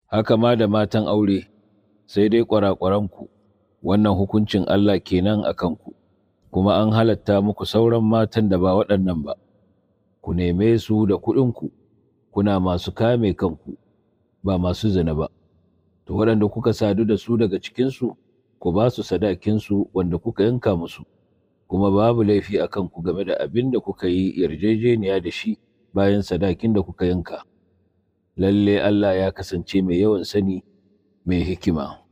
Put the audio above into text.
haka ma da matan aure, sai dai ƙwaraƙwaranku, wannan hukuncin Allah kenan a kanku, kuma an halatta muku sauran matan da ba waɗannan ba, ku neme su da kuɗinku, kuna masu kame kanku, ba masu zina ba, to waɗanda kuka sadu da su daga cikinsu, ku ba su sadakinsu wanda kuka yanka musu, kuma babu laifi a kanku game da abin da kuka yi yarjejeniya da shi bayan sadakin da kuka yanka. lalle Allah ya kasance mai yawan sani mai hikima.